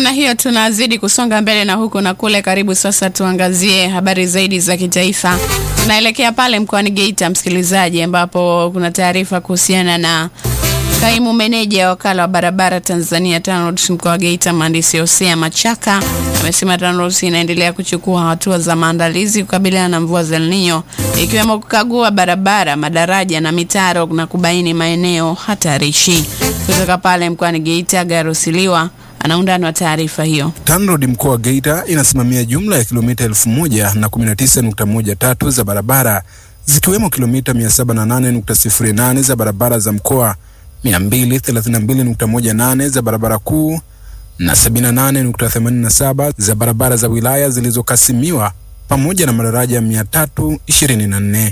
namna hiyo tunazidi kusonga mbele na huku na kule. Karibu sasa tuangazie habari zaidi za kitaifa. Tunaelekea pale mkoani Geita, msikilizaji, ambapo kuna taarifa kuhusiana na kaimu meneja wa wakala wa barabara Tanzania TANROADS mkoa wa Geita, mhandisi Hosea Machaka amesema TANROADS inaendelea kuchukua hatua za maandalizi kukabiliana na mvua za El Nino ikiwemo kukagua barabara, madaraja na mitaro na kubaini maeneo hatarishi. Kutoka pale mkoani Geita, Garosiliwa ana undani wa taarifa hiyo. TANROADS mkoa wa Geita inasimamia jumla ya kilomita elfu moja na kumi na tisa nukta moja tatu za barabara zikiwemo kilomita 708.08 za barabara za mkoa 232.18 za barabara kuu na 78.87 za barabara za wilaya zilizokasimiwa pamoja na madaraja 324.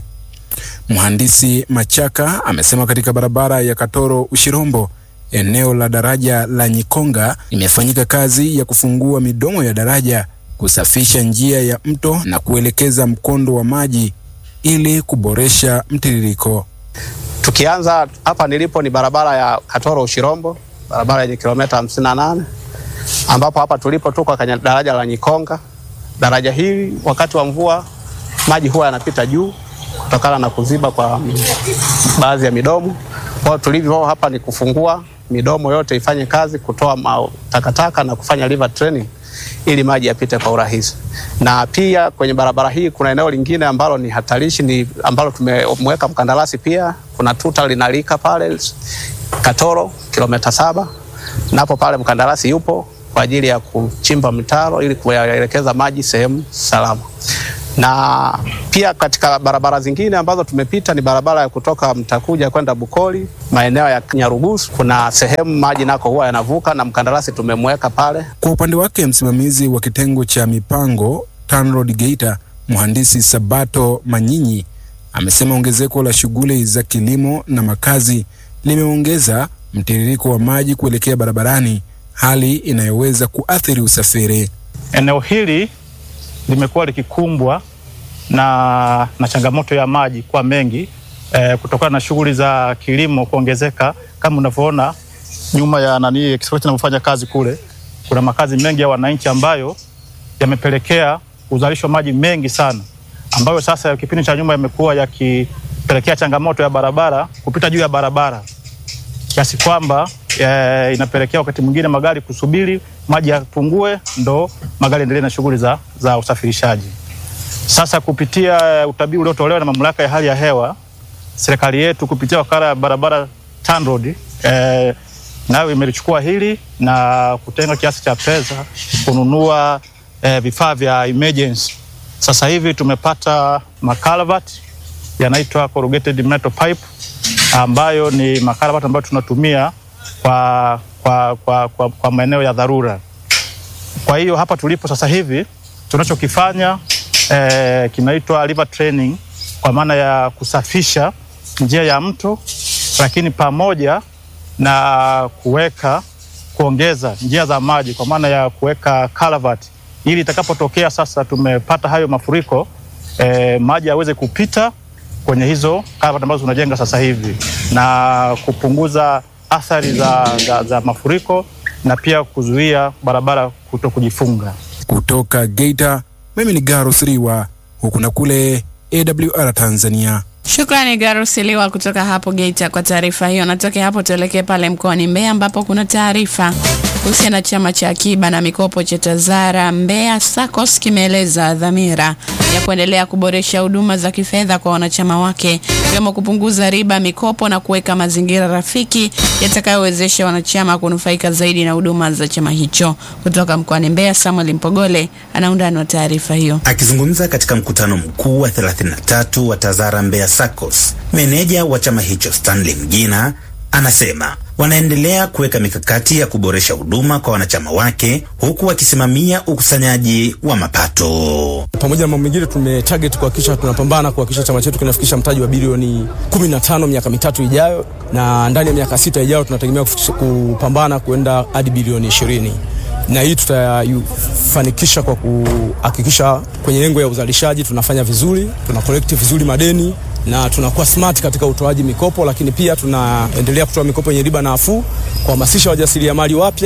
Mhandisi Machaka amesema katika barabara ya Katoro Ushirombo, eneo la daraja la Nyikonga, imefanyika kazi ya kufungua midomo ya daraja, kusafisha njia ya mto na kuelekeza mkondo wa maji ili kuboresha mtiririko. Tukianza hapa nilipo ni barabara ya Katoro Ushirombo, barabara yenye kilomita hamsini na nane ambapo hapa tulipo tuko kwenye daraja la Nyikonga. Daraja hili wakati wa mvua maji huwa yanapita juu kutokana na kuziba kwa baadhi ya midomo. Kwa tulivyo hapa ni kufungua midomo yote ifanye kazi, kutoa takataka na kufanya river training ili maji yapite kwa urahisi. Na pia kwenye barabara hii kuna eneo lingine ambalo ni hatarishi, ni ambalo tumemweka mkandarasi pia. Kuna tuta linalika pale Katoro kilomita saba, napo pale mkandarasi yupo kwa ajili ya kuchimba mitaro ili kuyaelekeza maji sehemu salama. Na pia katika barabara zingine ambazo tumepita ni barabara ya kutoka Mtakuja kwenda Bukoli, maeneo ya Nyarugusu, kuna sehemu maji nako huwa yanavuka na mkandarasi tumemweka pale. Kwa upande wake, msimamizi wa kitengo cha mipango TANROADS Geita, mhandisi Sabato Manyinyi amesema ongezeko la shughuli za kilimo na makazi limeongeza mtiririko wa maji kuelekea barabarani, hali inayoweza kuathiri usafiri. Eneo hili limekuwa likikumbwa na, na changamoto ya maji kuwa mengi eh, kutokana na shughuli za kilimo kuongezeka. Kama unavyoona nyuma ya nani exploit inavyofanya kazi kule, kuna makazi mengi ya wananchi ambayo yamepelekea uzalisho maji mengi sana, ambayo sasa kipindi cha nyuma yamekuwa yakipelekea changamoto ya barabara kupita juu ya barabara kiasi kwamba e, inapelekea wakati mwingine magari kusubiri maji yapungue ndo magari endelee na shughuli za, za usafirishaji. Sasa kupitia utabiri uliotolewa na mamlaka ya hali ya hewa, serikali yetu kupitia wakala ya barabara TANROADS e, nayo imelichukua hili na kutenga kiasi cha pesa kununua e, vifaa vya emergency. Sasa hivi tumepata makalvati yanaitwa corrugated metal pipe ambayo ni makarabati ambayo tunatumia kwa, kwa, kwa, kwa, kwa maeneo ya dharura. Kwa hiyo hapa tulipo sasa hivi tunachokifanya eh, kinaitwa river training kwa maana ya kusafisha njia ya mto, lakini pamoja na kuweka kuongeza njia za maji kwa maana ya kuweka culvert ili itakapotokea sasa tumepata hayo mafuriko eh, maji yaweze kupita kwenye hizo culvert ambazo tunajenga sasa hivi na kupunguza athari za, za, za mafuriko na pia kuzuia barabara kuto kujifunga. Kutoka Geita, mimi ni Garo Siriwa, huku na kule AWR Tanzania. Shukrani Garusiliwa kutoka hapo Geita kwa taarifa hiyo. Natoke hapo tuelekee pale mkoani Mbeya ambapo kuna taarifa kuhusiana na chama cha akiba na mikopo cha Tazara Mbeya SACCOS kimeeleza dhamira ya kuendelea kuboresha huduma za kifedha kwa wanachama wake ikiwemo kupunguza riba mikopo na kuweka mazingira rafiki yatakayowezesha wanachama kunufaika zaidi na huduma za chama hicho. Kutoka mkoani Mbeya, Samuel Mpogole ana undani wa taarifa hiyo. Akizungumza katika mkutano mkuu wa 33 wa Tazara Mbeya SACCOS, meneja wa chama hicho Stanley Mgina anasema wanaendelea kuweka mikakati ya kuboresha huduma kwa wanachama wake huku wakisimamia ukusanyaji wa mapato. Pamoja na mambo mengine, tumetarget kuhakikisha tunapambana kuhakikisha chama chetu kinafikisha mtaji wa bilioni 15 miaka mitatu ijayo, na ndani ya miaka sita ijayo tunategemea kupambana kuenda hadi bilioni 20 na hii tutafanikisha kwa kuhakikisha kwenye lengo ya uzalishaji tunafanya vizuri, tuna collect vizuri madeni na tunakuwa smart katika utoaji mikopo, lakini pia tunaendelea kutoa mikopo yenye riba nafuu, kuhamasisha wajasiriamali wapya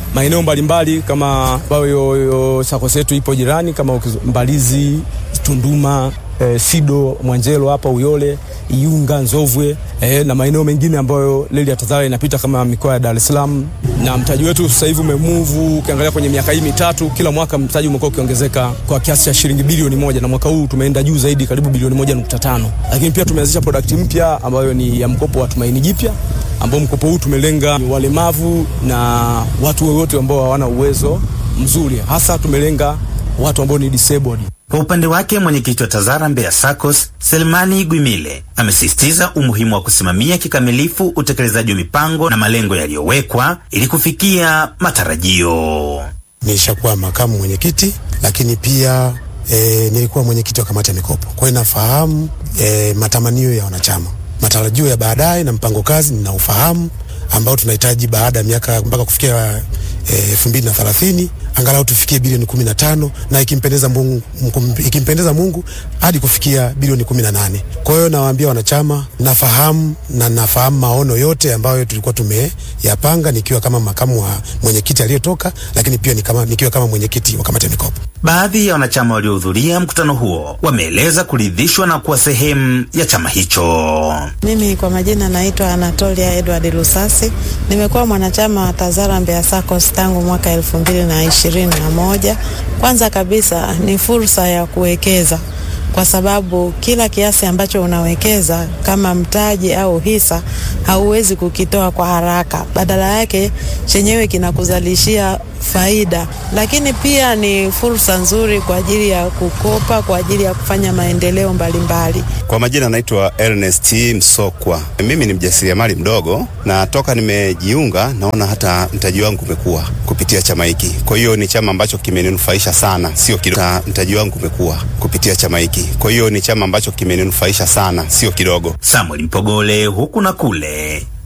maeneo mbalimbali kama ambayo SACCOS yetu ipo jirani kama ukiz- Mbalizi, Tunduma, eh, Sido, Mwanjelo hapa Uyole, Iunga, Nzovwe eh, na maeneo mengine ambayo reli ya TAZARA inapita kama mikoa ya Dar es Salaam. Na mtaji wetu sasa hivi umemuvu, ukiangalia kwenye miaka hii mitatu, kila mwaka mtaji umekuwa ukiongezeka kwa kiasi cha shilingi bilioni moja na mwaka huu tumeenda juu zaidi, karibu bilioni moja nukta tano. Lakini pia tumeanzisha product mpya ambayo ni ya mkopo wa Tumaini Jipya ambao mkopo huu tumelenga walemavu na watu wowote ambao hawana uwezo mzuri, hasa tumelenga watu ambao ni disabled. Kwa upande wake mwenyekiti wa TAZARA Mbeya SACCOS Selmani Gwimile amesisitiza umuhimu wa kusimamia kikamilifu utekelezaji wa mipango na malengo yaliyowekwa ili kufikia matarajio. Nishakuwa makamu mwenyekiti, lakini pia e, nilikuwa mwenyekiti wa kamati ya mikopo. Kwa hiyo nafahamu e, matamanio ya wanachama, matarajio ya baadaye na mpango kazi ninaufahamu, ambao tunahitaji baada ya miaka mpaka kufikia elfu mbili na thelathini angalau tufikie bilioni kumi na tano na ikimpendeza Mungu, mkum- ikimpendeza Mungu hadi kufikia bilioni kumi na nane. Kwa hiyo nawaambia wanachama, nafahamu na nafahamu maono yote ambayo tulikuwa tumeyapanga nikiwa kama makamu wa mwenyekiti aliyetoka, lakini pia ni kama, nikiwa kama mwenyekiti wa kamati ya mikopo. Baadhi ya wanachama waliohudhuria mkutano huo wameeleza kuridhishwa na kuwa sehemu ya chama hicho. Mimi kwa majina naitwa Anatolia Edward Lusasi. Nimekuwa mwanachama wa TAZARA Mbeya SACCOS tangu mwaka elfu mbili na ishirini na moja. Kwanza kabisa ni fursa ya kuwekeza kwa sababu kila kiasi ambacho unawekeza kama mtaji au hisa hauwezi kukitoa kwa haraka, badala yake chenyewe kinakuzalishia faida, lakini pia ni fursa nzuri kwa ajili ya kukopa, kwa ajili ya kufanya maendeleo mbalimbali. Kwa majina naitwa Ernest Msokwa. Mimi ni mjasiriamali mdogo na toka nimejiunga naona hata mtaji wangu umekuwa kupitia chama hiki. Kwa hiyo ni chama ambacho kimeninufaisha sana, sio kidogo. Na Mtaji wangu umekuwa kupitia chama hiki. Kwa hiyo ni chama ambacho kimeninufaisha sana, sio kidogo. Samuel Mpogole huku na kule